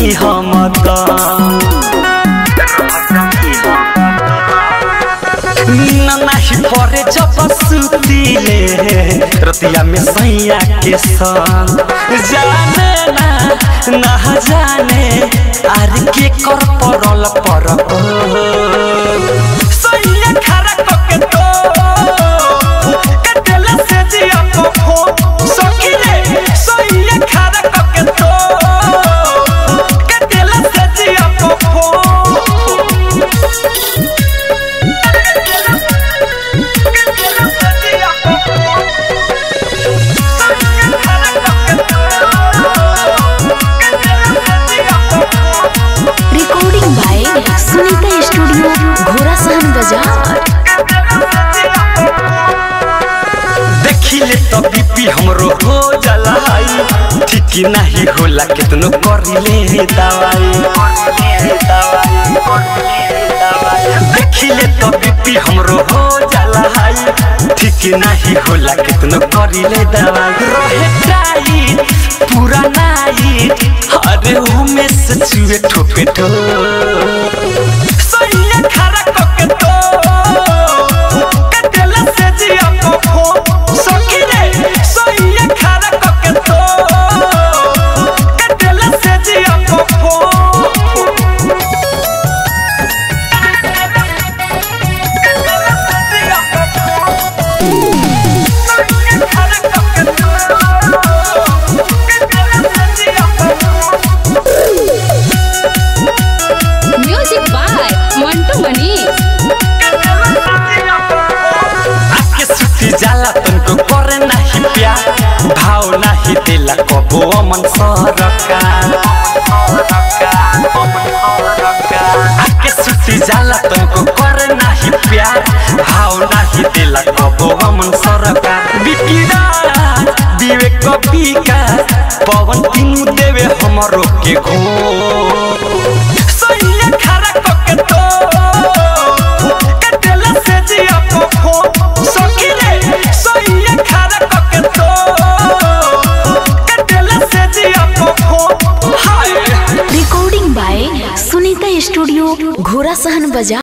जाई हम त नाही परे जब सुतीले रतिया में सैया के संग जाने ना ना जाने आर के कर परल पर सैया खरा कके तो कटेला से जिया को फो सखी रे सैया खरा कके तो कटेला से जिया को फो recording by Sunita studio Ghorasahan बाजार देखिले तो बीपी हमरो हो जाला हाई ठीक नहीं होला कितनो करिले दवाई देखिले तो बीपी हमरो हो जाला हाई ठीक नहीं होला कितनो करिले दवाई रहे टाइट पूरा नाइट अरे उमे से चुए ठोपे ठो सैया खरा कके तो कटेला से जिया को फो सखी रे सैया खरा कके तो कटेला से जिया को फो म्यूजिक बाय मंटू मनीष आके सुती जाला तुमको करे नहीं प्यार भाव नहीं दिला कबो अमन सरका आके सुती जाला तुमको करे नहीं प्यार भाव नहीं दिला कबो अमन सरका बिकिरा विवेक कपिका पवन तीनू देवे हमरो के घो सैया खरा कके तो कटेला से जिया को फो सखी रे सैया खरा कके तो कटेला से जिया को फो hi recording by Sunita studio Ghorasahan बाजार